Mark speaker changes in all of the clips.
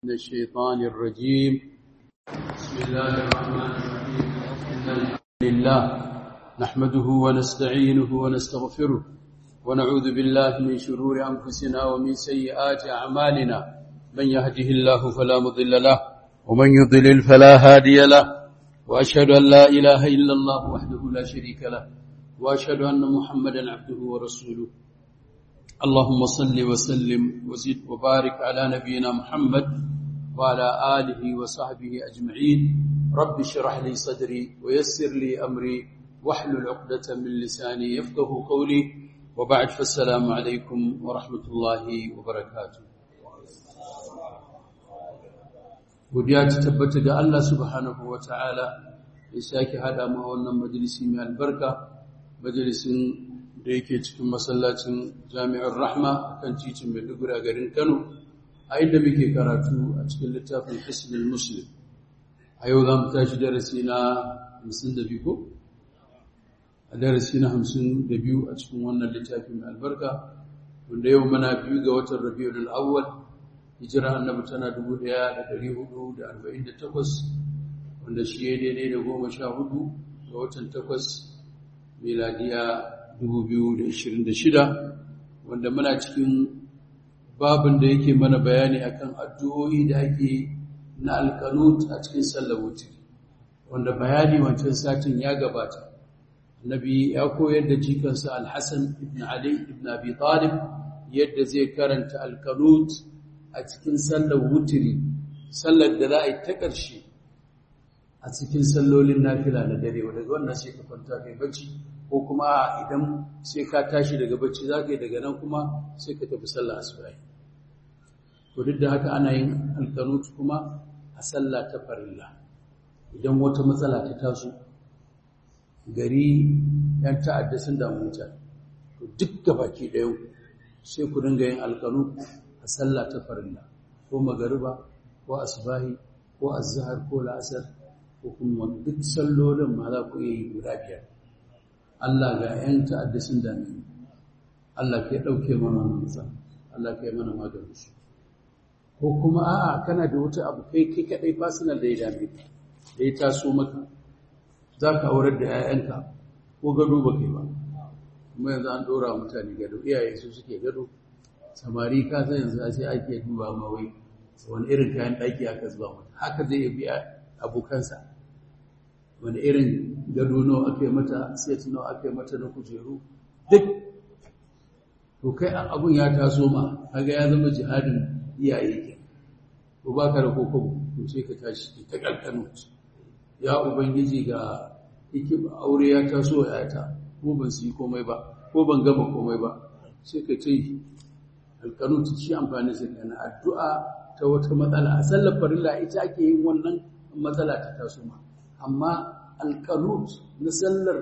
Speaker 1: من الشيطان الرجيم بسم الله الرحمن الرحيم إن الحمد لله نحمده ونستعينه ونستغفره ونعوذ بالله من شرور أنفسنا ومن سيئات أعمالنا من يهده الله فلا مضل له ومن يضلل فلا هادي له وأشهد أن لا إله إلا الله وحده لا شريك له وأشهد أن محمدا عبده ورسوله اللهم صل وسلم وزد وبارك على نبينا محمد وعلى آله وصحبه أجمعين رب اشرح لي صدري ويسر لي أمري واحلل عقدة من لساني يفقه قولي وبعد فالسلام عليكم ورحمة الله وبركاته godiya ta tabbata ga Allah subhanahu wa ta'ala ya sake haɗa ma wannan majalisi mai albarka majalisin da yake cikin masallacin jami'ar rahma kan titin maiduguri a garin kano a inda muke karatu a cikin littafin hisnul muslim a yau za mu tashi darasi na 52 ko a darasi na 52 a cikin wannan littafin mai albarka wanda yau mana biyu ga watan rabiul awwal hijira annabi tana 1448 wanda shi ya daidai da goma sha hudu ga watan takwas miladiya 2026 wanda muna cikin babin da yake mana bayani akan addu'o'i da ake na alkanut a cikin sallar wuce wanda bayani wancan satin ya gabata annabi ya koyar da jikansa alhassan ibn ali ibn abi talib yadda zai karanta alkanut a cikin sallar wutiri sallar da za a yi ta ƙarshe a cikin sallolin nafila na dare wadda wannan sai ka kwanta kai bacci ko kuma idan sai ka tashi daga bacci za ka yi daga nan kuma sai ka tafi sallah asubahi to duk da haka ana yin alkanut kuma a sallah ta farilla idan wata matsala ta taso gari yan ta'adda sun damu mutane to duk baki ɗaya sai ku dinga yin alkanut a sallah ta farilla ko magariba ko asubahi ko azhar ko la'asar ko kuma duk sallolin ma za ku iya yi guda biyar Allah ga ‘yan ta'adda sun dame Allah ka ɗauke mana manzan Allah ka yi mana maganin su ko kuma a'a kana da wata abu kai kai kaɗai fasinal da ya dame ka da ya taso maka za ka aurar da ‘ya'yanka ko gado ba kai ba kuma yanzu an ɗora mutane gado iyaye su suke gado samari ka san yanzu a sai ake duba ma wai wani irin kayan ɗaki aka zuba mata haka zai biya abokansa wani irin gado nawa aka yi mata set nawa aka yi mata na kujeru duk to kai abun ya taso ma kaga ya zama jihadin iyaye ke to baka da kokobo to sai ka tashi ki ta kankano ya ubangiji ga yake aure ya taso ya ta ko ban su yi komai ba ko ban gama komai ba sai ka ce alkanut shi amfani sai kana addu'a ta wata matsala a sallar farilla ita ake yin wannan matsala ta taso ma amma alkanut na sallar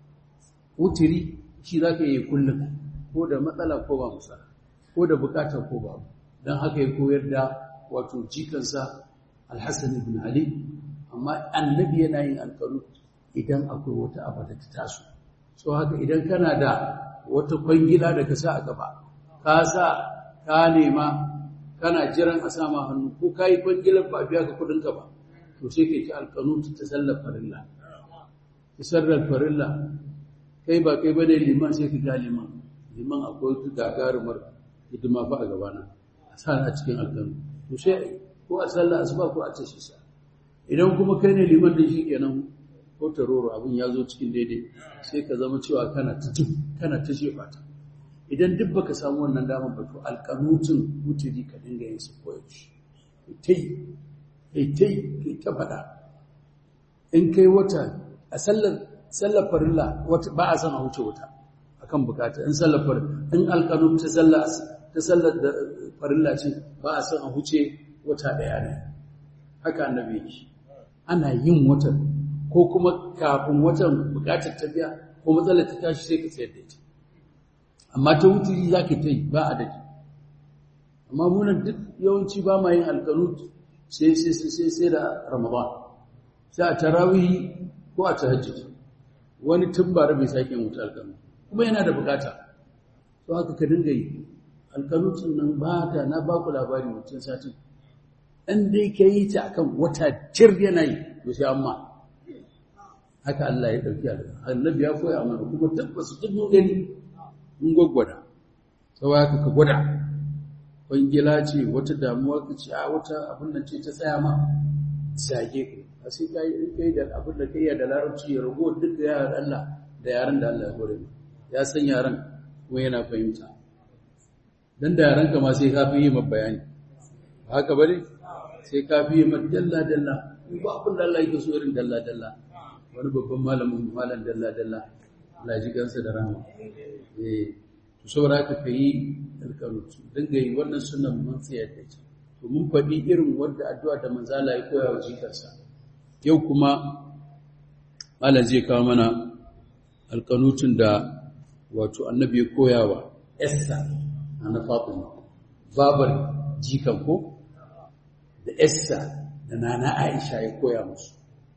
Speaker 1: wutiri shi za ka yi kullum ko da matsala ko ba musa ko da bukatar ko ba don haka ya koyar da wato jikansa alhassan ibn ali amma annabi yana yin alkanut idan akwai wata abu da ta taso so haka idan kana da wata kwangila da ka sa a gaba ka sa ka nema kana jiran a sama hannu ko ka yi kwangilar ba biya ka kudinka ba to sai kai ta alkanutu ta sallar farilla ta sallar farilla kai ba kai bane liman sai ka ga liman liman akwai ta gagarumar hidima fa a gabana a sa a cikin alkanu to sai ko a sallar asuba ko a tashi sa idan kuma kai ne liman da shi kenan ko taroro abin ya zo cikin daidai sai ka zama cewa kana ta kana ta shefa ta idan duk baka samu wannan damar ba to alkanutun mutiri ka dinga yin su koyaushe tai kai tai kai ta faɗa in kai wata a sallar sallar farilla wata ba a san a huce wata akan bukata in sallar farilla in alqanun ta sallar ta sallar da farilla ce ba a san a huce wata daya ne haka annabi yake ana yin watan ko kuma kafin watan bukatar ta biya ko matsalar ta tashi sai ka tsayar da ita amma ta wuturi za ka ta yi ba adadi amma munan duk yawanci ba ma yin alkanut sai sai da ramadan sai a tarawihi ko a tahajjud wani tun bara bai sake mutu alkanu kuma yana da bukata to haka ka dinga yi alkanutun nan ba ta na ba ku labari wancan satin ɗan dai ka yi ta akan wata cir yana yi to sai amma haka Allah ya ɗauki alƙa annabi ya koya mana kuma tabbas duk mun gani mun gwaggwada sau haka ka gwada kwangila ce wata damuwa ka ce a wata abin nan ce ta tsaya ma sage ku a sai ka yi kai da abin da ka iya da larabci ya rago duk da yaran Allah da yaran da Allah ya hore ya san yaran kuma yana fahimta dan da yaran ka ma sai ka fi yi ma bayani haka bane sai ka fi yi ma dalla dalla ba abin da Allah yake so irin dalla dalla wani babban malamin malam dalla dalla Allah ji gansa da rama eh to saboda haka kai alƙarutu dinga yi wannan sunan mun tsayar da ita to mun faɗi irin wanda addu'a da manzala ya koya wa jikarsa yau kuma malam zai kawo mana alƙanutun da wato annabi ya koya wa Esther na Fatima babar jikan ko da Esther da nana Aisha ya koya musu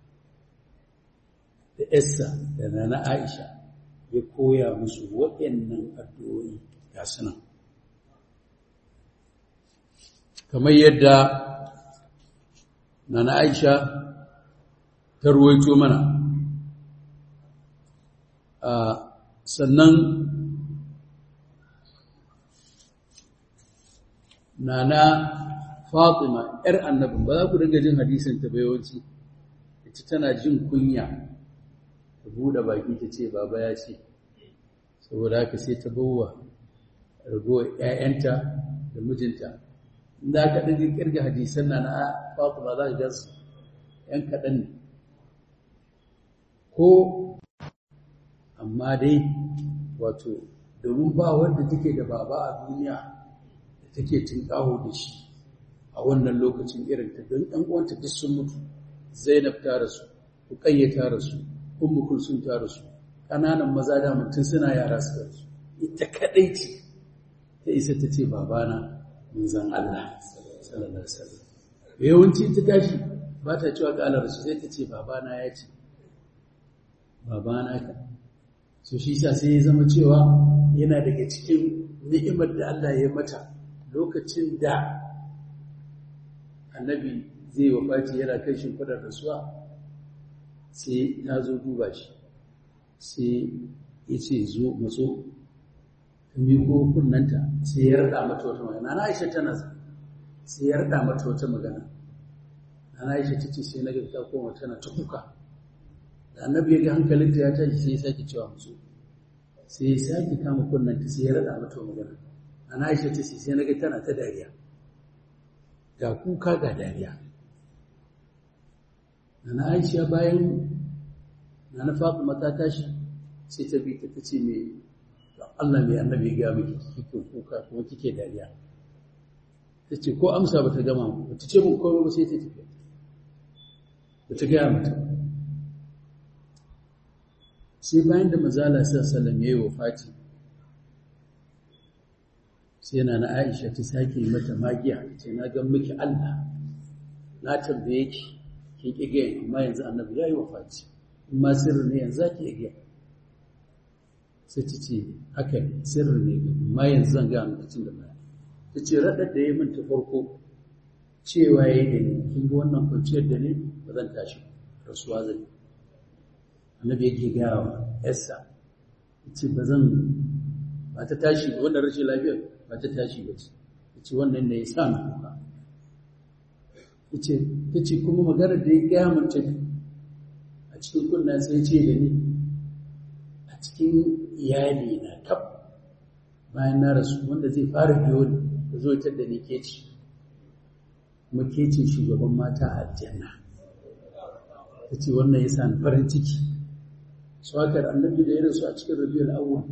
Speaker 1: da Esther da nana Aisha ya koya musu waɗannan addu'o'i ga sunan kamar yadda nana Aisha ta ruwaito mana sannan nana Fatima ‘yar annabin ba za ku dinga jin hadisin ta bayawanci ita tana jin kunya ta buɗe baki ta ce baba ya ce saboda haka sai ta bawa ragowar ‘ya'yanta da mijinta inda aka dinga kirga hadisan na na Fatima za ka gansu ‘yan kaɗan ne ko amma dai wato domin ba wanda take da baba a duniya da take tinkaho da shi a wannan lokacin irin ta don ɗan uwanta duk sun mutu Zainab ta rasu Ruqayya ta rasu Ummu Kulsum ta rasu kananan maza da mutum suna yara suka rasu ita kadai ce ta isa ta ce babana manzon Allah sallallahu alaihi wasallam yawanci ta tashi ba ta cewa ga Allah sai ta ce babana ya ce babana ka so shi sa sai ya zama cewa yana daga cikin ni'imar da Allah ya mata lokacin da annabi zai wafati yana kai shimfidar rasuwa sai ta zo duba shi sai ya ce zo matso ta miko kunnanta sai ya rada mata wata magana na aisha tana sai ya rada mata wata magana na aisha ta ce sai na ga ta koma tana ta kuka da annabi ya ga hankalinta ya tashi sai ya sake cewa musu sai ya sake kama kunnanta sai ya rada mata magana ana aisha ta ce sai na ga tana ta dariya ga kuka ga dariya na aisha bayan na na faɗi mata tashi sai ta bi ta ta ce me Allah mai annabi ya gaya miki kike kuka kuma kike dariya ta ce ko amsa ba ta gama ba ta ce mun komai ba sai ta tafi ba ta gaya mata sai bayan da mazala sallam ya yi wa fati sai yana na aisha ta sake mata magiya ce na gan miki allah na tambaye ki kin ƙi gaya amma yanzu annabi ya yi wa fati in ma sirri ne yanzu za ki iya gaya sai ta ce haka sirri ne amma yanzu zan gaya lokacin da baya ta ce raɗar da ya min ta farko cewa ya yi da ni kin ga wannan kwanciyar da ne ba zan tashi rasuwa zai annabi yake gaya wa yarsa ce ba zan ba ta tashi ba wannan rashin lafiyar ba ta tashi ba ce ce wannan ne ya sa na kuka ce ta ce kuma maganar da ya gaya mace a cikin kunna sai ce da ni a cikin iyali na kaf bayan na rasu wanda zai fara biyo ni da zo ita da ni ke ci kuma ke ce shugaban mata a aljanna ta ce wannan ya sa ni farin ciki swakar annabi da ya rasu a cikin rabiyar awwal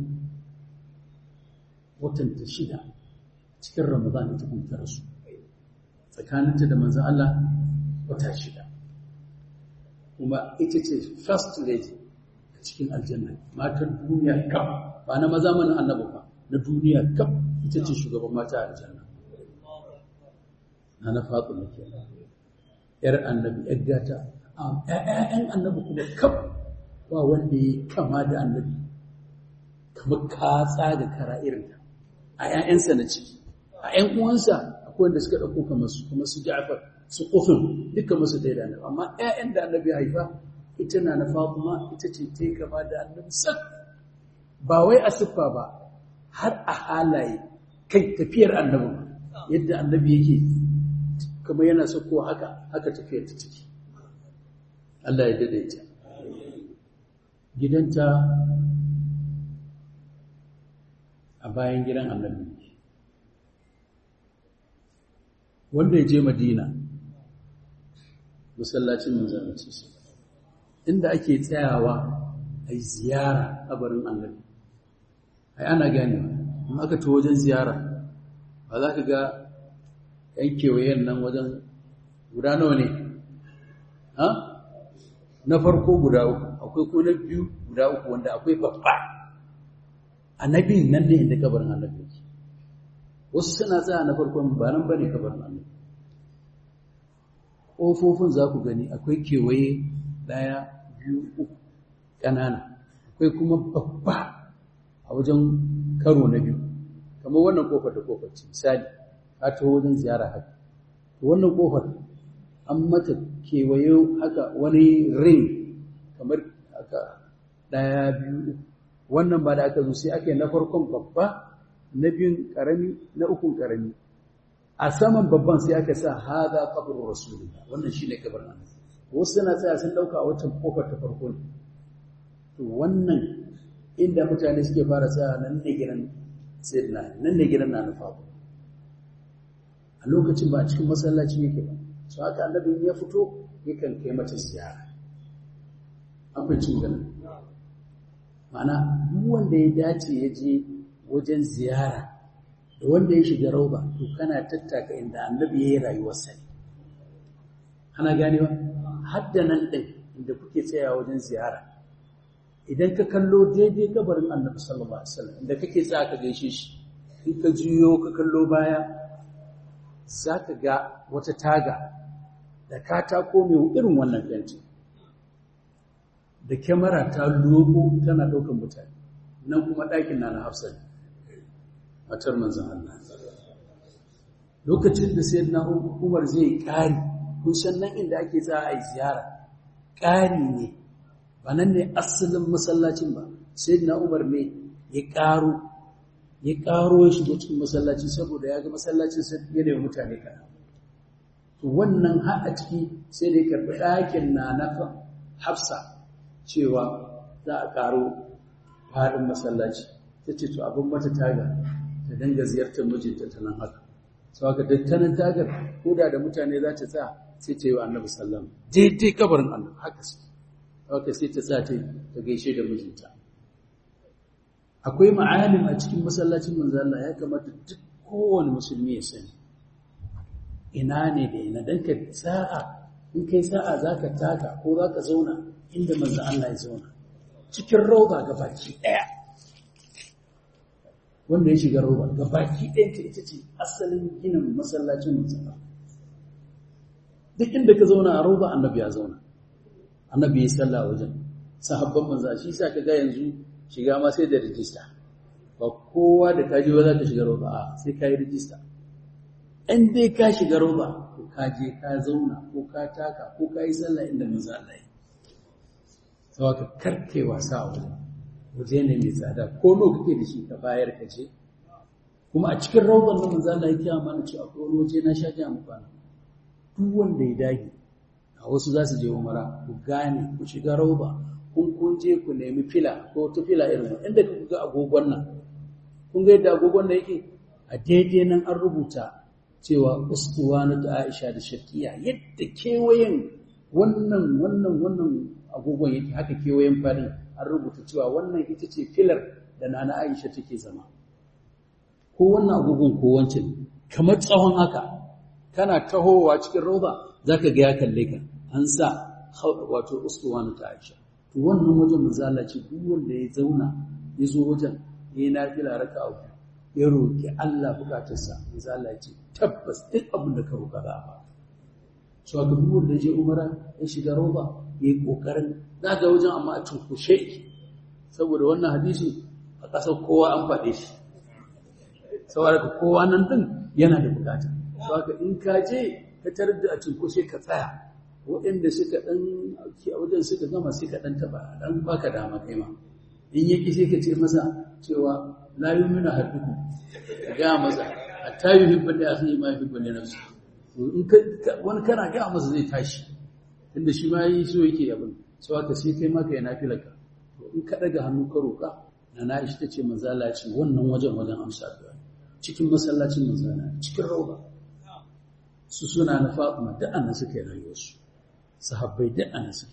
Speaker 1: watan ta shida cikin ramadan ita kuma ta rasu tsakaninta da manzon Allah wata shida kuma ita ce first lady a cikin aljanna matan duniya kaf ba na maza mana annabi ba na duniya kaf ita ce shugaban mata a aljanna na na fatima ke yar annabi yar gata ƴaƴan annabi kuma kaf ba wanda ya kama da annabi kamar katsa da kara irinta a ‘ya'yansa na ciki a ‘yan uwansa akwai wanda suka ɗauko kamar su kuma su Ja'far su Qufin dukkan musu ɗaya da annabi amma ƴaƴan da annabi haifa ita na na Fatima ita ce ta yi gaba da annabi sak ba wai a siffa ba har a halaye kai tafiyar annabi yadda annabi yake kamar yana sako haka haka tafiyar ta ciki Allah ya daidaita gidanta a bayan gidan annabi wanda ya je madina masallacin manzanci inda ake tsayawa a yi ziyara kabarin annabi ai ana ganewa in aka to wajen ziyara ba za ka ga yan kewayen nan wajen guda nawa ne ha na farko guda uku akwai ko na biyu guda uku wanda akwai babba annabin nan ne inda kabarin annabi yake wasu suna tsaya na farkon ba nan bane kabarin annabi ƙofofin za ku gani akwai kewaye ɗaya biyu uku ƙanana akwai kuma babba a wajen karo na biyu kamar wannan ƙofar da ƙofar ce misali ka taho wajen ziyara haka wannan ƙofar an mata kewaye haka wani ring kamar haka ɗaya biyu wannan ba da aka zo sai aka yi na farkon babba na biyun ƙarami na ukun ƙarami a saman babban sai aka sa haza kabarin rasulullah wannan shine kabarin annabi wasu suna tsaya sun dauka a wancan kofar ta farko ne to wannan inda mutane suke fara tsaya nan ne gidan sayyidina nan ne gidan na nufa a lokacin ba a cikin masallaci yake ba so haka annabi ya fito yakan kai mata ziyara an fahimci ganin ma'ana duk wanda ya dace ya je wajen ziyara da wanda ya shiga rauba to kana tattaka inda annabi ya yi rayuwarsa ne ana ganewa hadda nan ɗin inda kuke tsaya wajen ziyara idan ka kallo daidai kabarin annabi sallallahu alaihi wasallam inda kake tsaya ka gaishe shi in ka juyo ka kallo baya za ka ga wata taga da katako mai irin wannan fenti da kyamara ta logo tana ɗaukan mutane nan kuma ɗakin na na hafsa ne matar manzan Allah lokacin da sai na umar zai ƙari kun san nan inda ake tsaya a yi ziyara ƙari ne ba nan ne asalin masallacin ba sai na umar ne ya ƙaro ya ƙaro ya shigo cikin masallaci saboda ya ga masallacin sai ya da mutane kana to wannan har a ciki sai da ya karɓi ɗakin na na hafsa cewa za a ƙaro faɗin masallaci ta ce to abin mata taga ta dinga ziyartar mijinta ta nan haka sau haka dattanin tagar koda da mutane za ta tsaya sai ta yi wa annabi sallam daidai kabarin annabi haka su haka sai ta tsaya ta gaishe da mijinta akwai ma'alim a cikin masallacin manzo Allah ya kamata duk kowane musulmi ya sani ina ne da ina dan ka sa'a in kai sa'a zaka taka ko zaka zauna inda manzo Allah ya zauna cikin rauda ga baki daya wanda ya shiga roba ga baki ɗayanta ita ce asalin ginin masallacin musamman duk inda ka zauna a roba annabi ya zauna annabi ya sallah wajen sahabban manza shi sa ka ga yanzu shiga ma sai da rijista ba kowa da ka je ba za ka shiga roba a sai ka yi rijista in dai ka shiga roba ko ka je ka zauna ko ka taka ko ka yi sallah inda manzo Allah ya sau ka karkai wasa a wajen waje ne mai tsada ko nawa kake da shi ka bayar ka je kuma a cikin rawban nan manzo Allah ya kiya mana cewa ko wani waje na sha ga mu kwana duk wanda ya dage a wasu za su je umara ku gane ku shiga rawba kun kun je ku nemi fila ko ta fila irin inda kuka ga agogon nan kun ga yadda agogon nan yake a daidai nan an rubuta cewa ustuwana ta Aisha da Shakiya yadda kewayen wannan wannan wannan agogon yake haka kewayen farin an rubuta cewa wannan ita ce filar da nana Aisha take zama ko wannan agogon ko wancan kamar tsawon haka kana tahowa cikin roba zaka ga ya kalle ka an sa wato ustuwana ta Aisha to wannan wajen manzala ce duk wanda ya zauna ya zo wajen ya yi nafila raka uku ya roƙi Allah bukatarsa manzala ce tabbas duk abin da ka roƙa za a ba so ga duk wanda ya je umara ya shiga roba ya yi ƙoƙarin za ga wajen amma a cunkushe saboda wannan hadisi a ƙasar kowa an faɗe shi saboda kowa nan ɗin yana da bukata to haka in ka je ka tarar da a cinkushe ka tsaya waɗanda suka ɗan a wajen suka gama sai ka ɗan taɓa ɗan baka dama kai ma in yake sai ka ce masa cewa la yumina haddukum ka gaya masa hatta yuhibbu li akhihi ma yuhibbu li nafsihi in wani kana gaya masa zai tashi tunda shi ma yi so yake abin so haka sai kai ma kai nafilaka to in ka daga hannu ka roƙa na na ishi tace manzala ce wannan wajen wajen amsa addu'a cikin masallacin manzala cikin rauba su suna na Fatima da annan suka yi rayuwarsu sahabbai da annan suka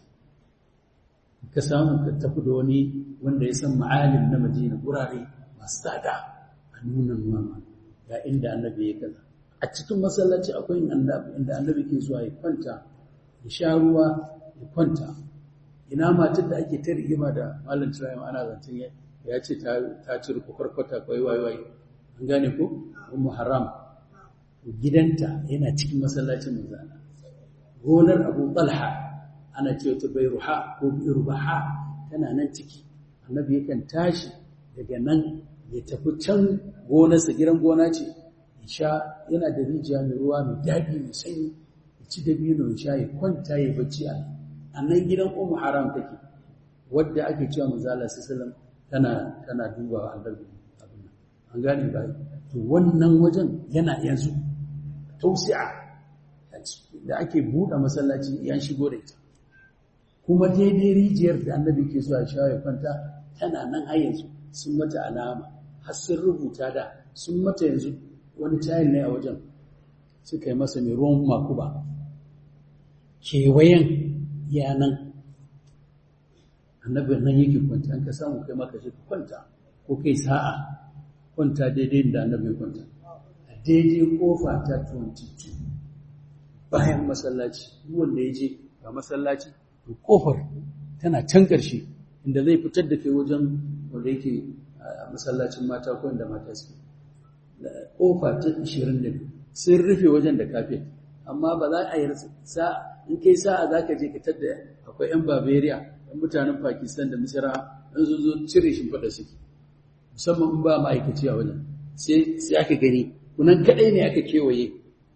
Speaker 1: ka samu ka tafi da wani wanda ya san ma'alim na Madina gurare masu tsada a nunan mama ga inda annabi ya kaza a cikin masallaci akwai inda annabi ke zuwa ya kwanta ya sha ruwa ya kwanta ina matar da ake ta rigima da malam tirayen ana zancen ya ce ta ci kwarkwata kwai waiwai an gane ko ummu haram gidanta yana cikin masallacin manzana gonar abu talha ana ce ta ruha ko rubaha tana nan ciki annabi yakan tashi daga nan ya tafi can gonarsa gidan gona ce sha yana da rijiya mai ruwa mai daɗi mai sanyi ya ci dabino ya sha ya kwanta ya bacci a nan a nan gidan umu haram take wadda ake cewa manzala sallam tana tana dubawa annabi abin nan an gane ba to wannan wajen yana yanzu tausi'a da ake buɗe masallaci yan shigo da ita kuma daidai rijiyar da annabi ke zuwa sha ya kwanta tana nan har yanzu sun mata alama har sun rubuta da sun mata yanzu wani tayin ne a wajen suka yi masa mai ruwan makuba kewayen yanan annabin nan yake kwanta an ka samu kai maka shi kwanta ko kai sa'a kwanta daidai da annabin kwanta a daidai kofa ta 22 bayan masallaci wanda ya je ga masallaci to kofar tana can ƙarshe inda zai fitar da kai wajen wanda yake a masallacin mata ko inda mata suke kofa ta 22 sun rufe wajen da kafin amma ba za a yi sa'a in kai sa'a za ka je ka tadda akwai 'yan bavaria 'yan mutanen pakistan da misira an zo zo cire shimfiɗa suke musamman in ba ma'aikaci a wajen sai aka gani kunan kaɗai ne aka kewaye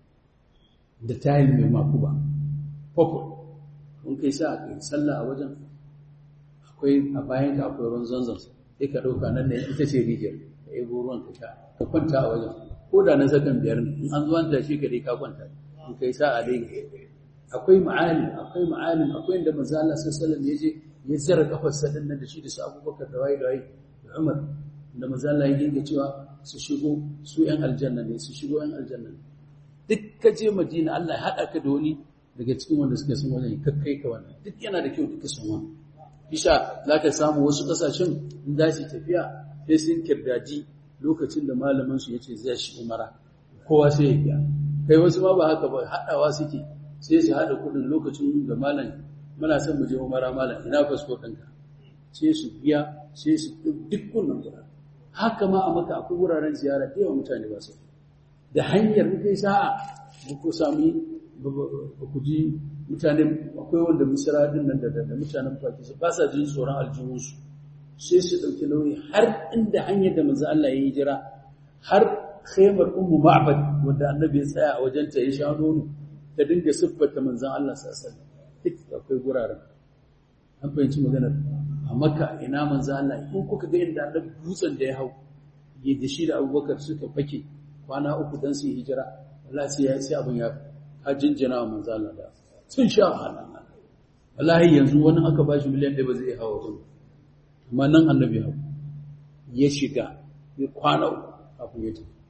Speaker 1: da tayin mai makuba purple in kai sa'a ka yi sallah a wajen akwai a bayan ka akwai ruwan zanzan sai ka ɗauka nan ne ita ce rijiyar ka yi ruwan ka sha ka kwanta a wajen ko da na sakan biyar ne in an zuwa da shi ka dai ka kwanta in kai sa'a dai akwai ma'alim akwai ma'alim akwai inda manzo Allah sallallahu alaihi ya je ya zara kafar sa din nan da shi da su Abubakar da wayi da wayi da Umar da manzo Allah ya dinga cewa su shigo su yan aljanna ne su shigo yan aljanna ne duk ka je Madina Allah ya hada ka da wani daga cikin wanda suka san wannan kakkai ka wannan duk yana da kyau duka san wannan bisa zaka samu wasu kasashen in za su tafiya sai sun kirdaji lokacin da malamin su yace zai shi umara kowa sai ya biya kai wasu ma ba haka ba hadawa suke sai su haɗa kuɗin lokacin da malam muna son mu je umara malam ina fasfo ɗinka sai su biya sai su duk kullum kuɗa haka ma a maka akwai wuraren ziyara da yawan mutane ba su da hanyar kai sa'a ba ku sami ba ku ji mutane akwai wanda misira din nan da mutanen pakistan ba sa jin tsoron aljihunsu sai su ɗauki nauyi har inda hanyar da manzo Allah ya yi jira har khaymar ummu ma'bad wanda annabi ya tsaya a wajenta ya sha nono ta dinga siffata manzan Allah sassan duk akwai guraren an fahimci maganar a maka ina manzan Allah in kuka ga inda annabi dutsen da ya hau ya da shi da abubakar suka fake kwana uku don su yi hijira Allah sai ya sai abin ya ka jinjina wa manzan Allah da sun sha wahala wallahi yanzu wani aka bashi miliyan ɗaya ba zai hawa wajen amma nan annabi hau ya shiga ya kwana uku kafin ya tafi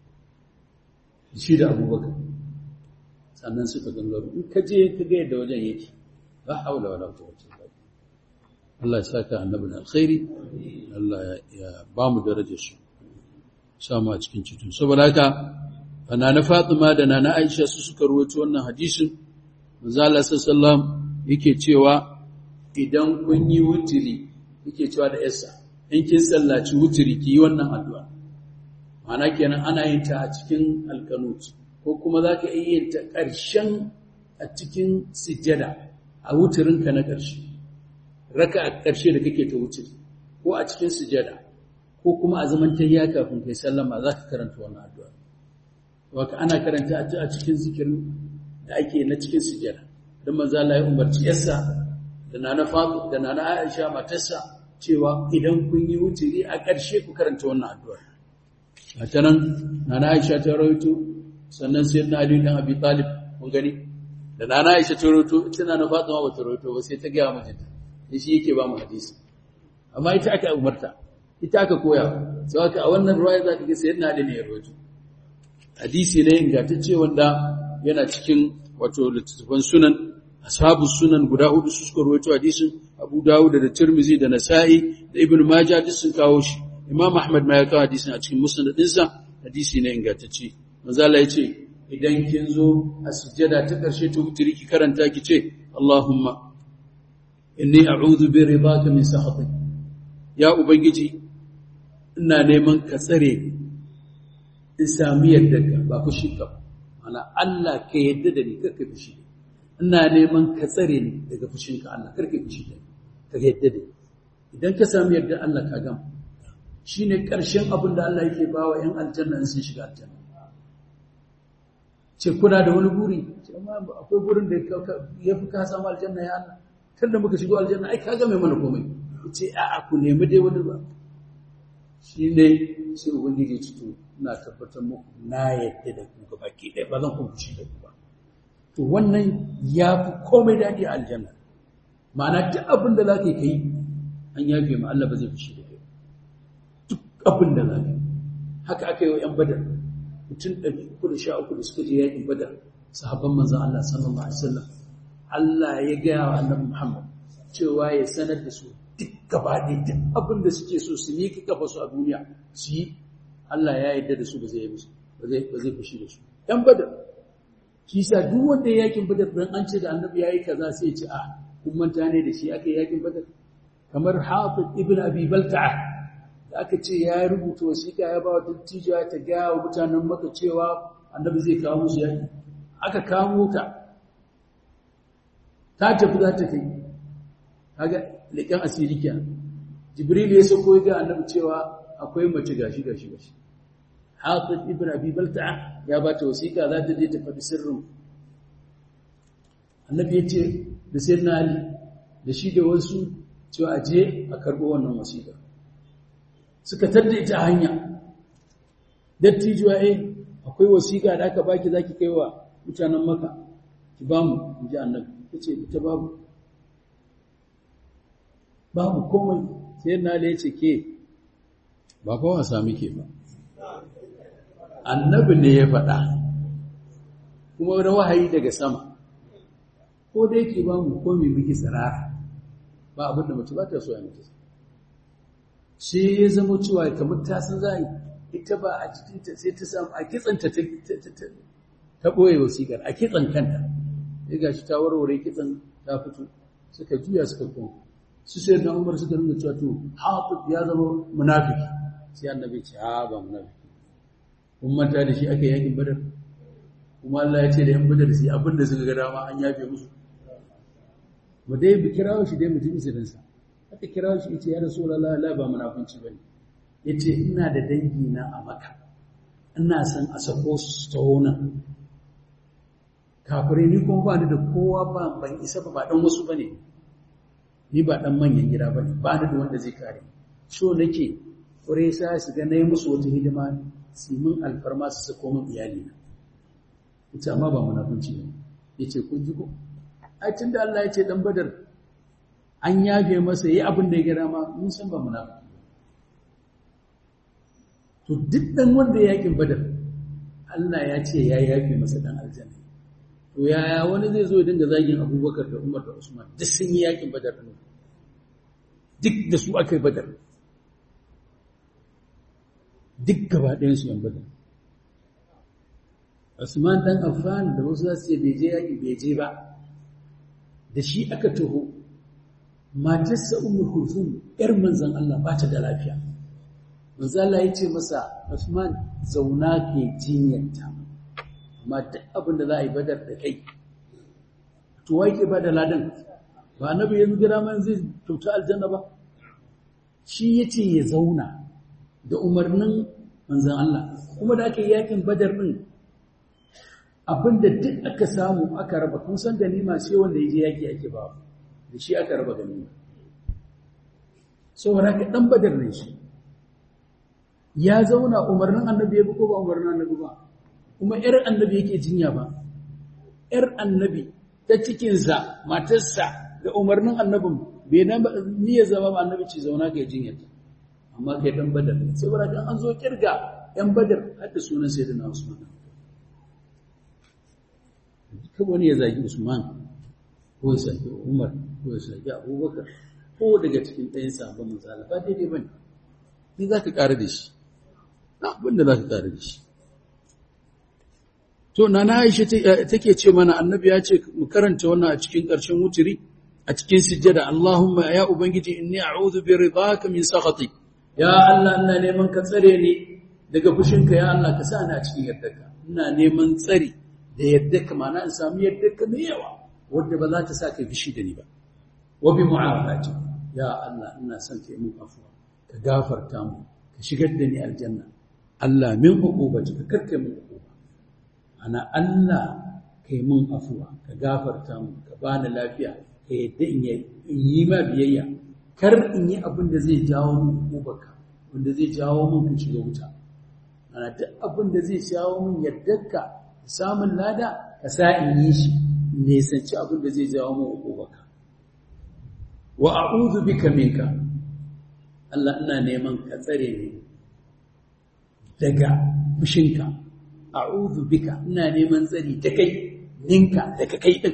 Speaker 1: shi da abubakar sannan suka gangaro in ka je ka ga yadda wajen yake la haula wala quwwata illa billah Allah ya saka annabi da alkhairi Allah ya ba mu darajar su samu a cikin cikin saboda haka ana na Fatima da nana Aisha su suka ruwaito wannan hadisin manzo Allah sallallahu yake cewa idan kun yi wutiri yake cewa da yassa in kin sallaci wutiri ki yi wannan addu'a ma'ana kenan ana yin ta a cikin alqanut ko kuma za ka iya yin ta ƙarshen a cikin sujjada a wuturinka na ƙarshe raka a ƙarshe da kake ta wuturi ko a cikin sujjada ko kuma a zaman tayya kafin kai sallama za ka karanta wannan addu'a waka ana karanta a cikin zikirin da ake na cikin sujjada don manzo Allah ya umarci yarsa da nana Fatu da nana Aisha matarsa cewa idan kun yi wuturi a ƙarshe ku karanta wannan addu'a ta nan nana Aisha ta rawaito sannan sai na Ali dan Abi Talib mun gani da nana Aisha ta rawaito ita nana Fatima ba ta rawaito ba sai ta ga mijinta shi yake ba mu hadisi amma ita aka umarta ita aka koya sai aka a wannan ruwaya za ka ga sayyidina Ali ne ya rawaito hadisi ne ingantacce wanda yana cikin wato littattafan sunan ashabu sunan guda hudu su suka rawaito hadisin Abu Dawud da Tirmidhi da Nasa'i da Ibn Majah duk sun kawo shi Imam Ahmad ma ya kawo hadisin a cikin musnad ɗinsa hadisi ne ingantacce manzo Allah ya ce idan kin zo a sujjada ta ƙarshe to wutiri ki karanta ki ce Allahumma inni a'udhu bi ridaka min sakhatik ya ubangiji ina neman ka tsare in sami yadda ka ba fushi ka ana Allah ka yadda da ni karka fushi ina neman ka tsare ni daga fushinka Allah karka fushi da ni ka yadda da ni idan ka sami yadda Allah ka gama shine ƙarshen abin da Allah yake bawa ƴan aljanna in sun shiga aljanna ce kuna da wani buri ce amma akwai burin da ya fi ka samu aljanna ya Allah tunda muka shigo aljanna ai ka game mana komai ce a'a ku nemi dai wani ba shine sai ubangiji ya to ina tabbatar muku na yadda da ku gaba ke ɗaya ba zan kuma fushi da ku ba to wannan ya fi komai daɗi a aljanna ma'ana duk abin da za ka yi an yafe ma Allah ba zai fushi da kai duk abin da za ka yi haka aka yi wa ‘yan badar mutum ɗari uku da sha uku da suka je yaƙin badar sahabban manzan Allah sallallahu alaihi wasallam Allah ya gaya wa annabi Muhammad cewa ya sanar da su duk gaba ɗaya duk abin da suke so su miƙa kafa su a duniya su yi Allah ya yarda da su ba zai yi musu ba zai ba zai fushi da su ‘yan badar shi sa duk wanda ya yaƙin badar dan an ce da annabi ya yi kaza sai ya ce a kun manta ne da shi aka yi yaƙin badar kamar Hafiz ibn Abi Balta'a da aka ce ya rubuta wasiƙa ya ba wa dattijuwa ta gaya wa mutanen maka cewa annabi zai kawo musu yaƙi aka kamo ta ta tafi za ta kai kaga leƙen asiri kenan jibril ya sauko ya ga annabi cewa akwai mace gashi gashi gashi hafiz ibn abi balta'a ya ba ta wasiƙa za ta je ta faɗi sirrin annabi ya ce da sayyidina ali da shi da wasu cewa a je a karɓo wannan wasiƙa suka tadda ita a hanya dattijuwa eh akwai wasiƙa da aka baki zaki kai wa mutanen maka ki ba mu in ji annabi ta ce ita babu babu komai sai na da ya ce ke ba fa wasa muke ba annabi ne ya faɗa kuma wani wahayi daga sama ko da yake ba mu komai muke tsirara ba abin da mace ba ta so ya mace sai ya zama cewa kamar ta san za ita ba a jikinta sai ta samu a kitsanta ta ɓoye wasiƙar a kitsan kanta ya ga shi ta warware kitsan ta fito suka juya suka kuma su sai da umar suka nuna cewa to hafiz ya zama munafiki sai annabi ce ha ba munafiki kun manta da shi aka yakin badar kuma Allah ya ce da yan badar sai abin da suka ga dama an yafe musu mu dai bi kirawo shi dai mutum isirinsa aka kira shi yace ya rasulullahi la ba munafunci bane yace ina da dangi na a maka ina san a sako su tauna kafirai ni kuma ba ni da kowa ba ban isa ba ba dan wasu bane ni ba dan manyan gida bane ba ni da wanda zai kare so nake kure sa su ga nayi musu wata hidima su min alfarma su sako min iyali na yace amma ba munafunci ne yace kun ji ko ai tunda Allah ya ce dan badar an yafe masa yi abin da ya gara ma mun san ba munafiki to duk dan wanda ya yakin badar Allah ya ce ya yafe masa dan aljanna to yaya wani zai zo ya dinga zagin Abubakar da Umar da Usman duk sun yi yakin badar ne duk da su aka yi badar duk gaba ɗayan su yan badar Usman dan Affan da wasu za su ce bai je yaki bai je ba da shi aka taho matarsa umar kulfum ‘yar manzan Allah ba ta da lafiya. Manzan Allah ya ce masa, Usman zauna ke jinyarta, amma duk abin da za a yi badar da kai. Tuwa yake ba da ladan, ba na yanzu gira man zai kyauta aljanna ba. Shi ya ce ya zauna da umarnin manzan Allah, kuma da aka yi yakin badar ɗin abinda duk aka samu aka raba kun san ganima sai wanda ya je yaki ake ba da shi aka raba ganima saboda ka dan badar ne shi ya zauna umarnin annabi ya bi ko ba umarnin annabi ba kuma ‘yar annabi yake jinya ba, ‘yar annabi ta cikinsa, matarsa da umarnin annabin bai na niyyar zama ba annabi ce zauna ka yi jinyar amma kai ɗan badar ne, sai wura kan an zo kirga ‘yan badar har da sunan sai da na Usman. Ka wani ya zagi Usman, ko ya zagi Umar, ko ya zagi Abubakar, ko daga cikin ɗayan sabon misali ba daidai ba ne. Ni za ka ƙara da shi, na abin da za ka ƙara da shi. To, Nana Aisha take ce mana annabi ya ce mu karanta wannan a cikin ƙarshen wuturi, a cikin sujjada, Allahumma ya Ubangiji inni a'udhu bi ridaka min sakhati. Ya Allah ina neman ka tsare ni daga fushinka ya Allah ka sa ni a cikin yardarka. Ina neman tsari da yardarka ma'ana in samu yardarka mai yawa wanda ba za ta sa kai fushi da ni ba. Wa bi mu'afati. Ya Allah ina son ka yi min afuwa, ka gafarta mu, ka shigar da ni aljanna. Allah min uqubati ka karkai min uquba. ana Allah ka yi mun afuwa ka gafarta mu ka bani lafiya ka yadda in yi ma biyayya kar in yi abin da zai jawo mun kubaka wanda zai jawo mun ka shiga wuta ana duk abin da zai jawo mun yardarka samun lada ka sa in yi shi ne sanci abin da zai jawo mun kubaka wa a'udhu bika minka Allah ina neman ka tsare ni daga fushinka a'udhu bika ina neman tsari da kai ninka daga kai din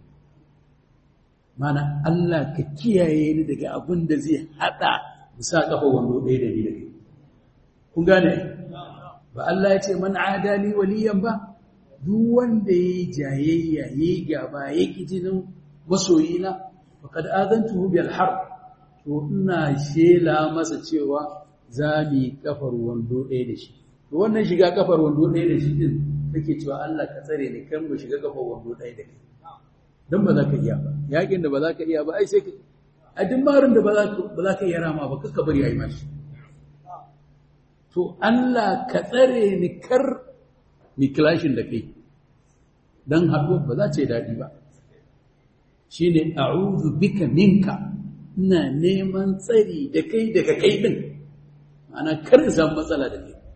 Speaker 1: mana Allah ka kiyaye ni daga abin da zai hada musa kafa wando ɗaya da ni da kai kun gane ba Allah ya ce man adali waliyan ba duk wanda yayi jayayya yayi gaba yaki jinin masoyina faqad adantuhu bil harb to ina shela masa cewa za mu kafar wando ɗaya da shi to wannan shiga kafar wando ɗaya da shi din take cewa Allah ka tsare ni kan mu shiga kafar wando ɗaya da kai dan ba za ka iya ba yakin da ba za ka iya ba ai sai ka a duk marin da ba za ka ba za ka iya rama ba kaka bari ayi mashi to Allah ka tsare ni kar mi clashin da kai dan haɗuwa ba za ta yi daɗi ba shine a'udhu bika minka ina neman tsari da kai daga kai din ana kar in samu matsala da kai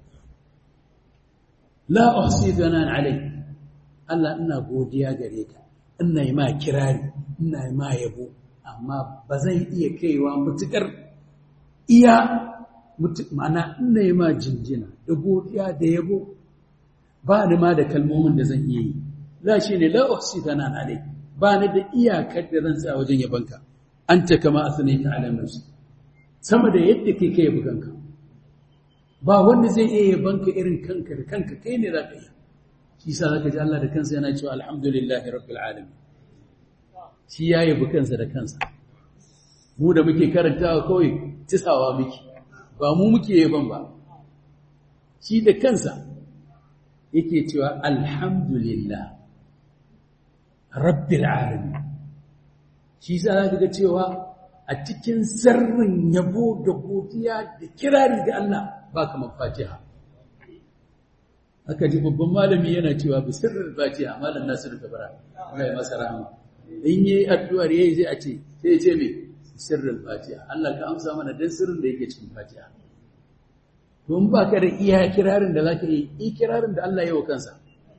Speaker 1: la uhsi thanan alai Allah ina godiya gare ka ina yi ma kirari ina yi ma yabo amma ba zan iya kaiwa mutukar iya ma'ana ina yi ma jinjina da godiya da yabo ba ni ma da kalmomin da zan iya yi za shi ne la uhsi thanan alai ba ni da iyakar da zan tsaya wajen yabanka anta kama asnaita ala nafsi sama da yadda kai kai buganka ba wanda zai iya yabanka irin kanka da kanka kai ne za ka yi shi sa zaka ji Allah da kansa yana cewa alhamdulillahi rabbil alamin shi ya yabi kansa da kansa mu da muke karantawa kawai tisawa muke ba mu muke yaban ba shi da kansa yake cewa alhamdulillah rabbil alamin shi sa zaka ga cewa a cikin sirrin yabo da godiya da kirari ga Allah ba kamar fatiha aka ji babban malami yana cewa bi sirrin fatiha malam nasiru kabara Allah ya masa rahama in yi addu'ar yayi sai a ce sai ya ce me sirrin fatiha Allah ka amsa mana dan sirrin da yake cikin fatiha to in ba ka da iya kirarin da zaka yi i kirarin da Allah ya wa kansa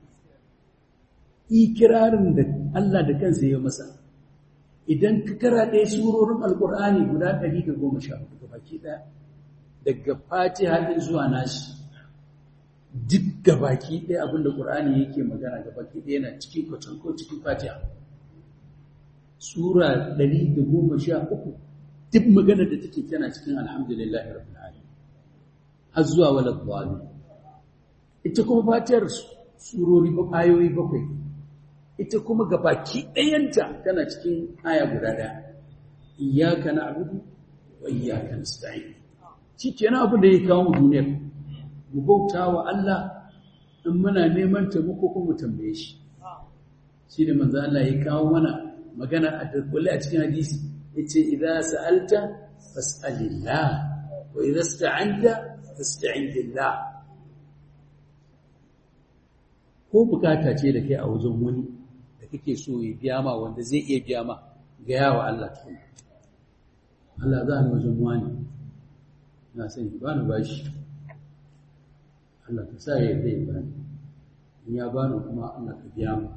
Speaker 1: i kirarin da Allah da kansa ya masa idan ka kara ɗaya surorin alkur'ani guda 114 baki ɗaya daga fatiha ɗin zuwa nashi duk gabaki ɗaya abinda ƙur'ani yake magana gabaki ɗaya yana cikin kwacin ko cikin fatiha sura 113 duk magana da take tana cikin alhamdulillah rabbil alamin har zuwa wala dhalim ita kuma fatihar surori ayoyi bakwai ita kuma gabaki ɗayanta tana cikin aya guda ɗaya iyyaka na'budu wa iyyaka nasta'in shi kenan abin da ya kawo mu duniyar mu bauta wa Allah in muna neman taimako ko mu tambaye shi shi da manzo Allah ya kawo mana magana a dukkule a cikin hadisi yace idza sa'alta fas'alillah wa idza ista'anta fasta'in billah ko bukata ce da kai a wajen wani da kake so ya biya ma wanda zai iya biya ma ga yawa Allah tukun Allah za ni wajen wani na sani ba ni bashi Allah ka sa ya zai bani in ya bani kuma Allah ka biya mu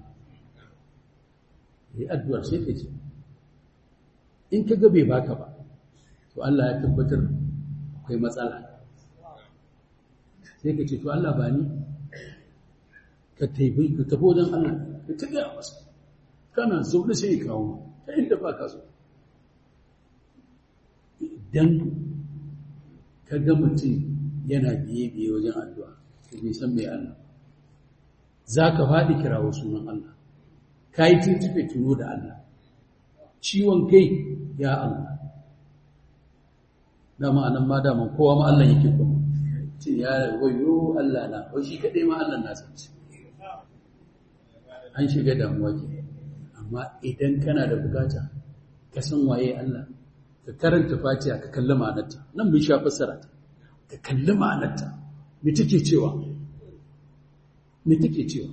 Speaker 1: yi addu'ar sai ka ce in ka ga bai baka ba to Allah ya tabbatar akwai matsala sai ka ce to Allah ba ni ka taibi ka tafi wajen Allah ka tafi a masa kana zaune sai ya kawo ta inda ba ka so idan ka ga mutum yana biye-biye wajen addu'a ka bai san mai Allah za ka faɗi kirawo sunan Allah ka yi tuntuɓe tuno da Allah ciwon kai ya Allah dama anan ma dama kowa ma Allah yake kuma ce ya wayo Allah na wai shi kaɗai ma Allah na sanci an shiga damuwa ke amma idan kana da bukata ka san waye Allah ka karanta fatiha ka kalli ma'anarta nan mun sha fassara ta ka kalli ma'anarta me take cewa me take cewa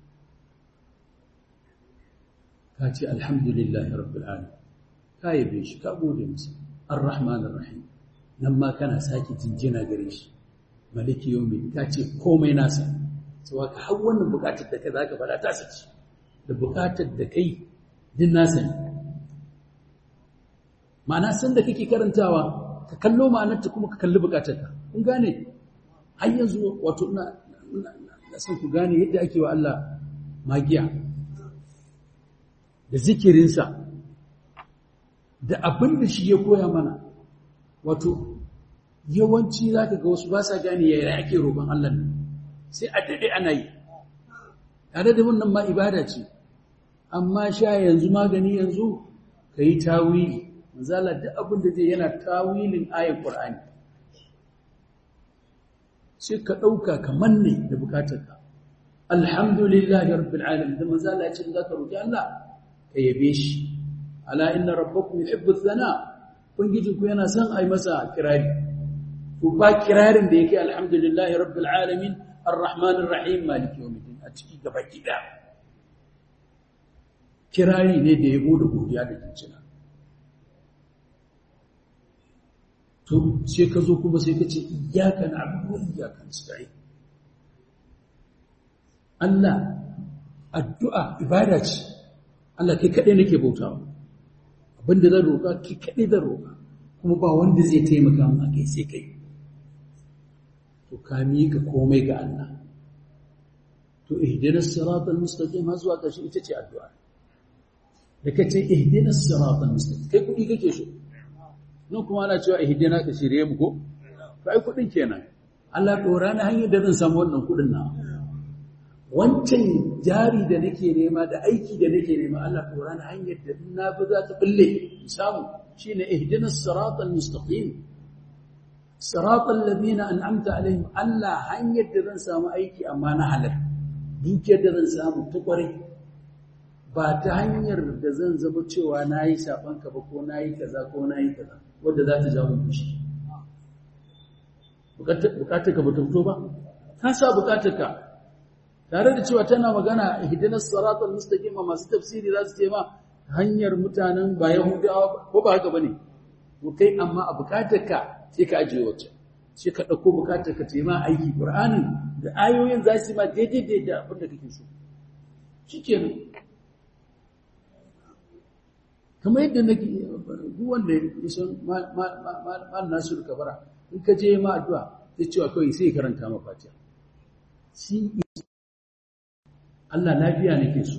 Speaker 1: ka ce alhamdulillahi rabbil alamin ka yabe shi ka gode masa arrahmanir rahim nan ma kana sake jinjina gare shi maliki yawmi ka ce komai nasa sai ka har wannan bukatar da kai zaka fada ta sace da bukatar da kai din nasa ne ma'ana san da kake karantawa ka kallo ma'anarta kuma ka kalli bukatarka kun gane har yanzu wato ina ina son ku gane yadda ake wa Allah magiya da zikirinsa da abin da shi ya koya mana wato yawanci za ka ga wasu ba sa gane yaya ake roƙon Allah ne sai a daɗe ana yi tare da wannan ma ibada ce amma sha yanzu magani yanzu ka yi tawili manzala duk abin da zai yana tawilin ayar ƙur'ani sai ka ɗauka ka manne da bukatarka alhamdulillahi rabbil alamin da manzala ya ce za ka roƙi Allah ka yabe shi ala inna rabbakum yuhibbu thana ubangijinku yana son ai masa kirari to ba kirarin da yake alhamdulillahi rabbil alamin arrahmanir rahim maliki yawmiddin a ciki gaba gida kirari ne da yabo da godiya da kincina to sai ka zo kuma sai ka ce iyyaka na'budu wa iyyaka nasta'in Allah addu'a ibada ce Allah kai kaɗai nake bautawa abinda zan roƙa kai kaɗai zan roƙa kuma ba wanda zai taimaka min a kai sai kai to ka miƙa komai ga Allah to ihdinas siratal mustaqim har zuwa ƙarshe ita ce addu'a da kace ihdinas siratal mustaqim kai kuɗi kake so nan kuma ana cewa ihdina ka shirye mu ko to ai kuɗin kenan Allah ɗora na hanyar da zan samu wannan kuɗin na wancan jari da nake nema da aiki da nake nema Allah ɗora na hanyar da na fi za ta bulle samu shine ihdinas siratal mustaqim siratal ladina an'amta alaihim Allah hanyar da zan samu aiki amma na halal dukiyar da zan samu ta kware ba ta hanyar da zan zama cewa nayi saban ka ba ko nayi kaza ko nayi kaza wanda za ta jawo fushi bukatar ka ba ta fito ba ka sa bukatar ka tare da cewa tana magana ihdinas siratal mustaqim masu tafsiri za su ce ma hanyar mutanen ba yahudawa ko ba haka bane to kai amma a bukatarka sai ka ajiye wacce sai ka dauko bukatarka ta yi ma aiki qur'ani da ayoyin za su yi ma daidai da abin da kake so shikenan kamar yadda nake duk wanda ya san mal nasiru kabara in ka je ma addu'a sai cewa kawai sai karanta ma fatiha shi Allah lafiya nake so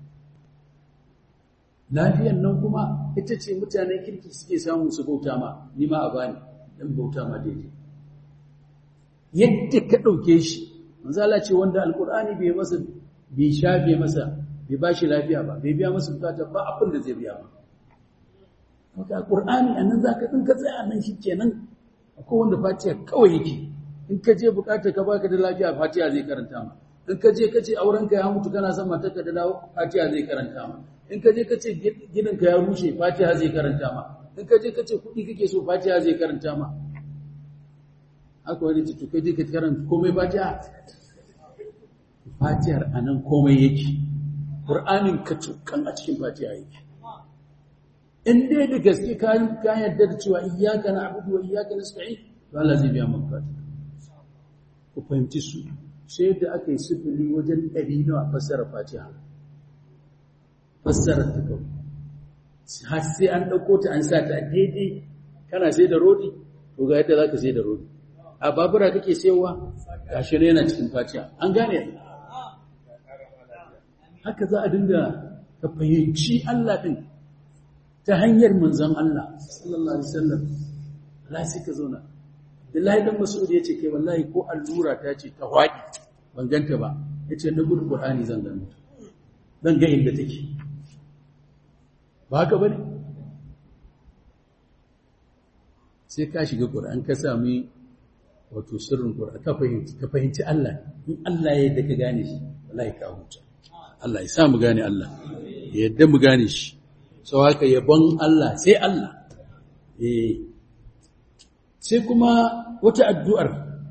Speaker 1: lafiyan nan kuma ita ce mutanen kirki suke samu su bauta ma ni ma a bani dan bauta ma daidai yadda ka dauke shi manzo Allah ce wanda alqur'ani bai masa bai shafe masa bai bashi lafiya ba bai biya masa bukata ba abin da zai biya ba maka alqur'ani annan zaka din ka tsaya nan shikenan akwai wanda fatiha kawai yake in ka je bukata ka baka da lafiya fatiha zai karanta ma in ka je ka ce aurenka ya mutu kana son matarka da dawo fatiha zai karanta ma in ka je ka ce gidanka ya rushe fatiha zai karanta ma in ka je ka ce kuɗi kake so fatiha zai karanta ma haka wani ce to kai ka karanta komai fatiha fatihar anan komai yake qur'anin ka tukan a cikin fatiha yake in dai da gaske ka ka yarda da cewa iyyaka na'budu wa iyyaka nasta'in to Allah zai biya maka ku fahimci su sai da aka yi sifili wajen ɗari nawa fassara fatiha fassara ta kawai har sai an ɗauko ta an sa ta daidai kana sai da rodi to ga yadda za ka sai da rodi a babura kake sayarwa gashi ne yana cikin fatiha an gane haka za a dinga ka fahimci Allah din ta hanyar manzon Allah sallallahu alaihi wasallam Allah sai ka zauna Abdullahi dan Mas'ud yace kai wallahi ko allura ta ce ta waki ban ganta ba yace na gudu Qur'ani zan gano zan ga inda take ba haka bane sai ka shiga Qur'an ka sami wato sirrin Qur'an ka fahimci ka fahimci Allah in Allah ya yadda ka gane shi wallahi ka huta Allah ya sa mu gane Allah ya yadda mu gane shi sau haka yabon Allah sai Allah eh sai kuma wata addu'ar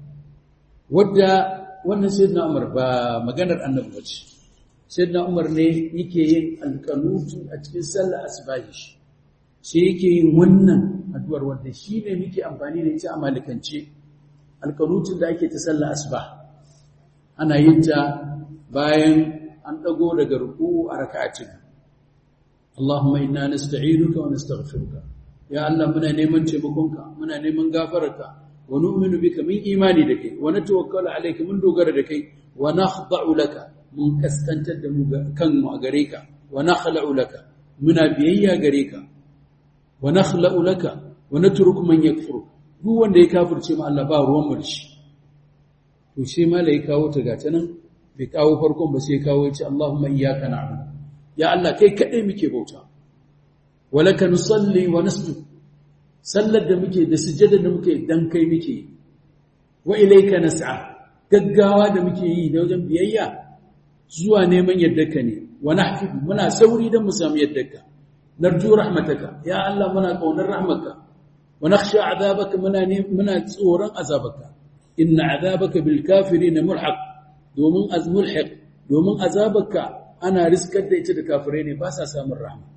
Speaker 1: wadda wannan sayyidina Umar ba maganar annabi bace sayyidina Umar ne yake yin alqanutu a cikin sallar asbahi sai yake yin wannan addu'ar wanda shine muke amfani da ita a malikance alqanutun da ake ta sallar asbah ana yin ta bayan an dago daga ruku'u a raka'atin Allahumma inna nasta'inuka wa nastaghfiruka ya Allah muna neman taimakonka muna neman gafararka wa nu'minu bika min imani da kai wa natawakkalu alayka mun dogara da kai wa nakhda'u laka mun kaskantar da mu kanmu a gare ka wa nakhla'u laka muna biyayya gare ka wa nakhla'u laka wa natruku man yakfuru duk wanda ya kafirce mu Allah ba ruwan mu shi to shi malai kawo ta gata nan bai kawo farkon ba sai kawo ya ce Allahumma iyyaka na'budu ya Allah kai kadai muke bauta walaka nusalli wa nasjud sallar da muke da sujjada da muke dan kai muke wa ilayka nas'a gaggawa da muke yi da wajen biyayya zuwa neman yaddarka ne wa nahfidu muna sauri dan mu samu yaddarka narju rahmataka ya Allah muna kaunar rahmatka wa nakhsha azabaka muna muna tsoron azabaka inna azabaka bil kafirin mulhaq domin azmulhiq domin azabaka ana riskar da ita da kafirai ne ba sa samun rahma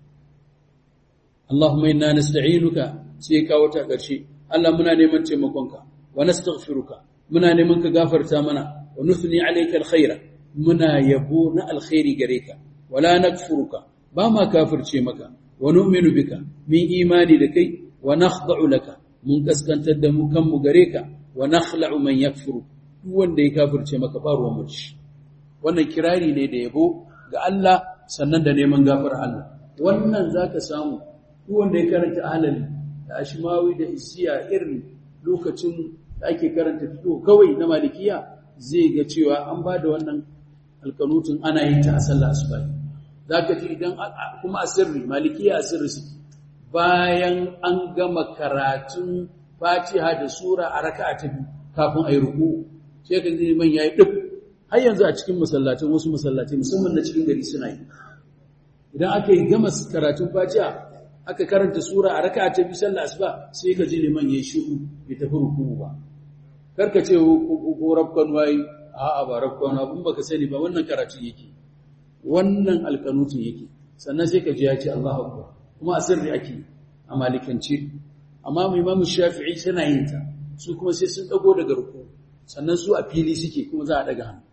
Speaker 1: Allahumma inna nasta'inuka sai ka wata ƙarshe Allah muna neman taimakonka wa nastaghfiruka muna neman ka gafarta mana wa nuthni alayka alkhaira muna yabo na alkhairi gare ka wala nakfuruka ba ma kafirce maka wa nu'minu bika min imani da kai wa nakhda'u laka mun kaskantar da mu kanmu gare ka wa nakhla'u man yakfuru duk wanda ya kafirce maka ba ruwan mu wannan kirari ne da yabo ga Allah sannan da neman gafar Allah wannan zaka samu duk wanda ya karanta ahlali da ashmawi da isiya irin lokacin da ake karanta fito kawai na malikiya zai ga cewa an ba da wannan alkanutun ana yin ta a sallar asubahi zaka ji idan kuma asirri malikiya asirri suke bayan an gama karatun fatiha da sura a raka'a ta biyu kafin ayi ruku sai ka ji man yayi duk har yanzu a cikin masallacin wasu masallatai musamman na cikin gari suna yi idan aka yi gama karatun fatiha aka karanta sura a raka'a ta biyu sallar asuba sai ka ji liman yayi shiru bai tafi ruku ba karka ce ko rabkan wai a'a ba rabkan abun baka sani ba wannan karatu yake wannan alkanutun yake sannan sai ka ji ya ce Allahu akbar kuma asirri ake a malikance amma mu imamu shafi'i tana yin ta su kuma sai sun dago daga ruku sannan su a fili suke kuma za a daga hannu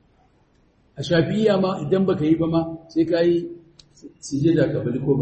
Speaker 1: a shafi'iyya ma idan baka yi ba ma sai ka yi sujada ka bali ko ba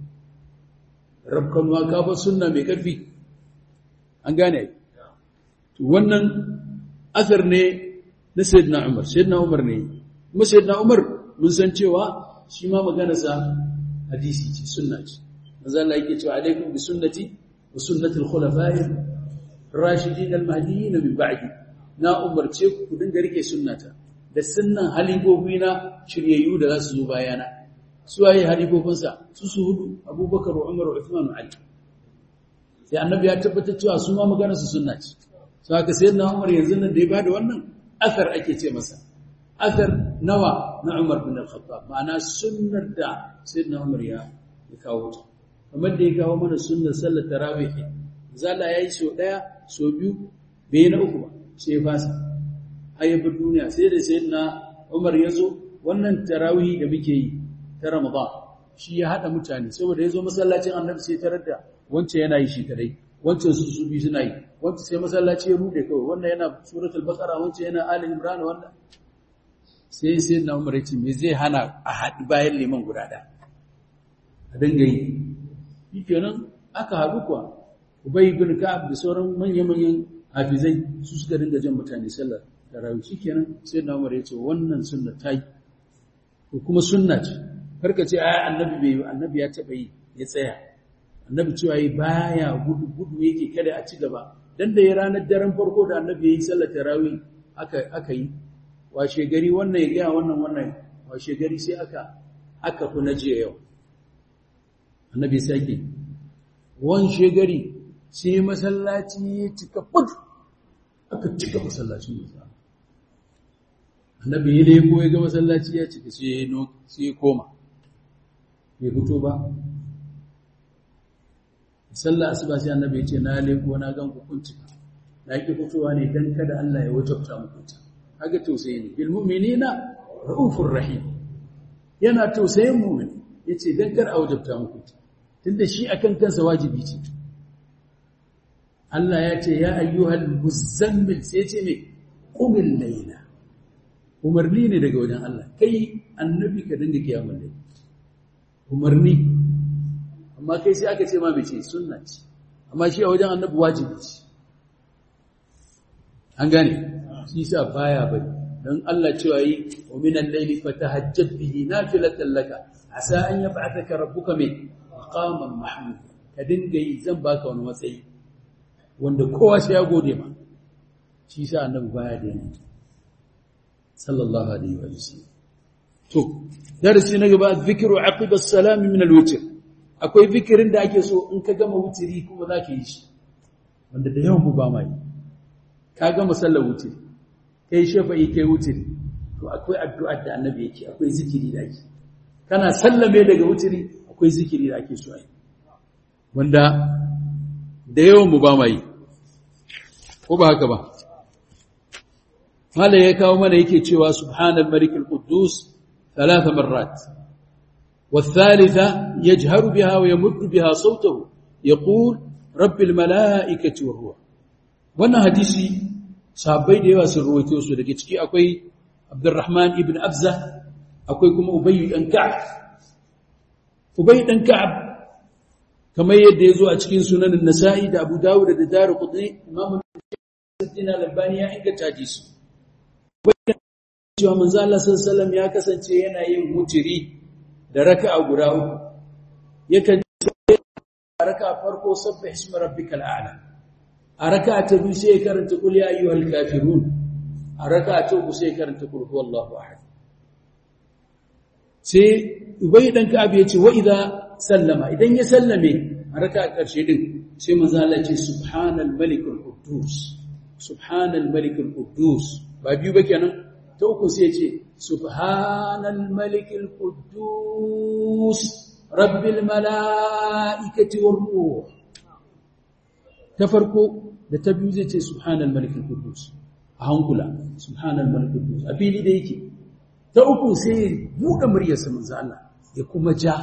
Speaker 1: rabkan wa kafa sunna mai karfi an gane wannan asar ne na sayyidina Umar sayyidina Umar ne kuma sayyidina Umar mun san cewa shi ma maganarsa hadisi ce sunna ce manzo Allah yake cewa alaikum bi sunnati wa sunnati al-khulafa'i ar-rashidin al-mahdiyyin min ba'di na umarce ku ku dinga rike sunnata da sunnan halifofi na shiryayyu da za su zo bayana su waye halifofinsa su su hudu Abubakar Umar Uthman Ali sai annabi ya tabbatar cewa su ma maganarsa sunna ce so haka sayyidina Umar yanzu nan da ya bada wannan athar ake ce masa athar nawa na Umar bin Al-Khattab ma'ana sunnar da sayyidina Umar ya kawo ta kamar da ya kawo mana sunnar sallar tarawih zalla yayi so daya so biyu bai na uku ba sai fasa ayyabar duniya sai da sayyidina Umar ya zo wannan tarawih da muke yi ta Ramadan shi ya hada mutane saboda ya zo masallacin Annabi sai tarar da wancan yana yi shi kadai wancan su su biyu suna yi wancan sai masallaci ya rude kawai wannan yana suratul baqara wancan yana ali imran wannan sai sai na Umar ya ce me zai hana a haɗi bayan liman guda ɗaya a dinga yi shikenan aka haɗu kuwa Ubay ibn Ka'ab da sauran manya-manyan hafizai su suka dinga jan mutane sallar tarawih shikenan sai na Umar ya ce wannan sunna ta yi ko kuma sunna ce karka ce ai annabi bai yi annabi ya taba yi ya tsaya annabi cewa yi baya gudu gudu yake kada a ci gaba dan da ya ranar daren farko da annabi ya yi sallar tarawih aka aka yi washe gari wannan ya ga wannan wannan washe gari sai aka aka fi na jiya yau annabi sake wan shegari sai masallaci ya cika fut aka cika masallacin musa annabi ya leko ya ga masallaci ya cika sai ya koma bai fito ba sallah asuba sai annabi ya ce na leko na gan hukunci na ki fitowa ne dan kada Allah ya wajabta muku ta kaga tausayi ne bil mu'minina raufur rahim yana tausayin mu'mini yace dan kar a wajabta muku ta tunda shi akan kansa wajibi ce Allah ya ce ya ayyuhal muzammil sai ce me qumil layla umarni ne daga wajen Allah kai annabi ka dinga kiyamul layl umarni amma kai sai aka ce ma mece sunna ce amma shi a wajen annabi wajibi ce an gane shi sa baya bari dan Allah cewa yi wa minal layli fatahajjat bihi nafilatan laka asa an yab'athaka rabbuka min maqaman mahmud ka dinga yi zan baka wani matsayi wanda kowa sai ya gode ma shi sa annabi baya da yana sallallahu alaihi wa sallam to darasi na gaba zikru aqiba as-salam min al-witr akwai zikirin da ake so in ka gama wutiri kuma zaka yi shi wanda da yawan mu ba mai ka gama sallar wutiri kai shafa'i kai wutiri to akwai addu'a da annabi yake akwai zikiri da ake kana sallame daga wutiri akwai zikiri da ake so yi wanda da yawan mu ba mai ko ba haka ba mala ya kawo mana yake cewa subhanal malik al-quddus ثلاث مرات والثالثة يجهر بها ويمد بها صوته يقول رب الملائكة والروح wannan hadisi sahabbai da yawa sun ruwaito su daga ciki akwai Abdurrahman ibn Abza akwai kuma Ubay dan Ka'ab Ubay dan Ka'ab kamar yadda yazo a cikin sunan Nasa'i da Abu Dawud da Darqutni Imam Al-Albani ya inganta hadisi cewa manzo Allah sallallahu ya kasance yana yin mutiri da raka'a guda uku yakan raka'a farko sabbih ismi rabbikal a'la a raka'a ta biyu sai karanta qul ya ayyuhal kafirun a raka'a ta uku sai karanta qul huwallahu ahad sai ubay dan ka'ab yace wa idza sallama idan ya sallame a raka'a karshe din sai manzo Allah ya ce subhanal malikul quddus subhanal malikul quddus ba biyu ba kenan ta uku sai ce subhanal malikil quddus rabbil malaikati war ruh ta farko da ta biyu zai ce subhanal malikil quddus a hankula subhanal malikil quddus a fili da yake ta uku sai buɗe muryarsa manzo Allah ya kuma ja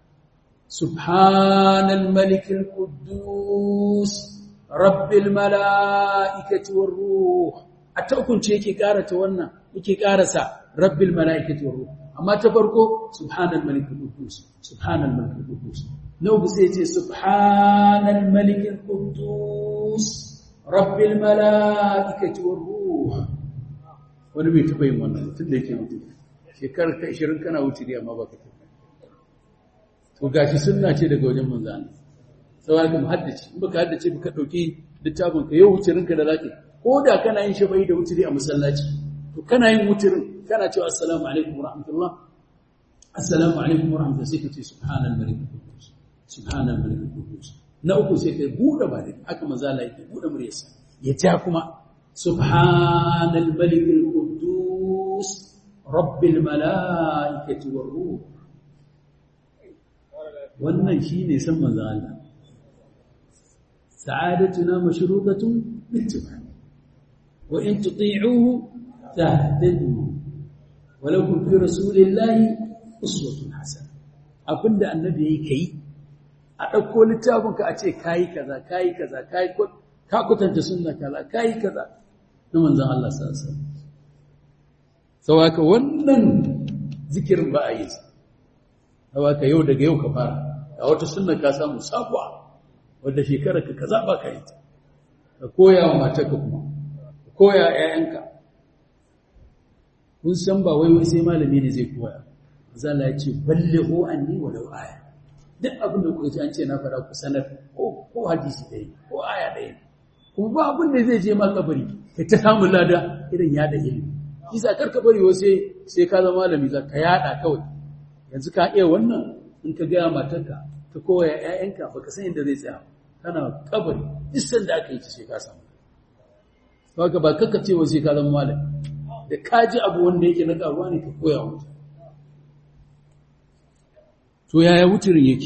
Speaker 1: subhanal malikil quddus rabbil malaikati war ruh a ta ukunce yake karata wannan yake karasa rabbil malaikati war ruh amma ta farko subhanal malikul quddus subhanal malikul quddus nau bi sai ce subhanal malikul quddus rabbil malaikati war ruh wani bai taba yin wannan tun da yake mutu shekarar ta 20 kana wuce da amma baka tafi to gashi sunna ce daga wajen manzo Allah sai ka muhaddaci in baka haddace baka dauki littafin ka yau wucirinka da zaka ko da kana yin shafa'i da wutiri a masallaci to kana yin wutirin kana cewa assalamu alaikum warahmatullah assalamu alaikum warahmatullah sai ka ce subhanal malik qudus subhanal malik qudus na uku sai ka bude ba dai aka mazala yake bude muryarsa ya ja kuma subhanal malik qudus rabbil malaikati war ruh wannan shine san manzo Allah sa'adatuna mashrutatun bittiba وإن تطيعوه تهتدوا walakum fi rasulillahi uswatun hasana abinda annabi yayi kai a dauko littafin ka a ce kai kaza kai kaza kai ka kutanta sunna kaza kai kaza na manzon Allah sallallahu alaihi wasallam saboda wannan zikirin ba a yi saboda yau daga yau ka fara a wata sunna ka samu sabuwa wadda shekarar ka kaza ba ka yi ta ka koya wa matarka kuma ka koya ƴaƴanka kun san ba wai wai sai malami ne zai koya zalla ya ce ballighu anni walau aya duk abin da kuka ji an ce na fara ku sanar ko ko hadisi ɗaya ko aya ɗaya kuma ba abin da zai je ma kabari kai ta samun lada irin yada ilimi shi sa karka bari wa sai sai ka zama malami za ka yada kawai yanzu ka iya wannan in ka gaya matarka ka koya ƴaƴanka baka san inda zai tsaya kana kabari duk sanda aka yi ta sai ka samu haka ba kanka ce wa sai ka zama malami da ka ji abu wanda yake na karuwa ne ka koya wa mutane to yaya wutirin yake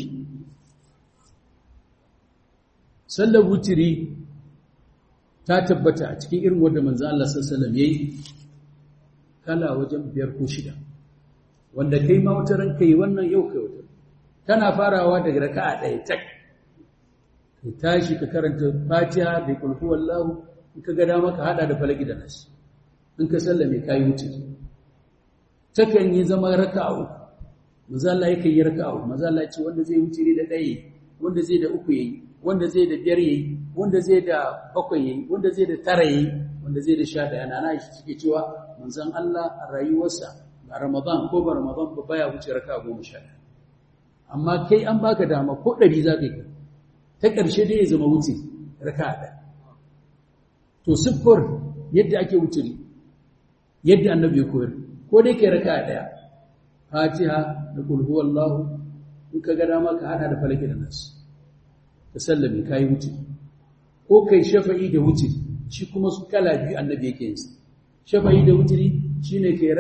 Speaker 1: sallar wutiri ta tabbata a cikin irin wanda manzo Allah sallallahu alaihi wasallam yayi kala wajen biyar ko shida wanda kai ma wata ranka yi wannan yau kai wata tana farawa daga raka'a ɗaya tak ka tashi ka karanta fatiha da kulhu wallahu in ka ga dama ka hada da falaki da nas in ka sallame kai wuce takan yi zama raka'a uku manzo Allah yake yi raka'a uku manzo Allah ya ce wanda zai wuce da ɗaya wanda zai da uku yayi wanda zai da biyar yayi wanda zai da bakwai yayi wanda zai da tara yayi wanda zai da sha ɗaya na na shi suke cewa manzon Allah a rayuwarsa ba Ramadan ko ba Ramadan ba baya wuce raka'a goma sha ɗaya amma kai an baka dama ko ɗari za ka yi ta ƙarshe dai ya zama wuce raka ɗaya to siffar yadda ake wuturi yadda annabi ya koyar ko dai kai raka ɗaya fatiha da kulhu wallahu in ka ga dama ka hada da falaki da nasu ka sallame ka yi wuce ko kai shafa'i da wuce shi kuma su kala biyu annabi yake yin shafa'i da wuturi shine kai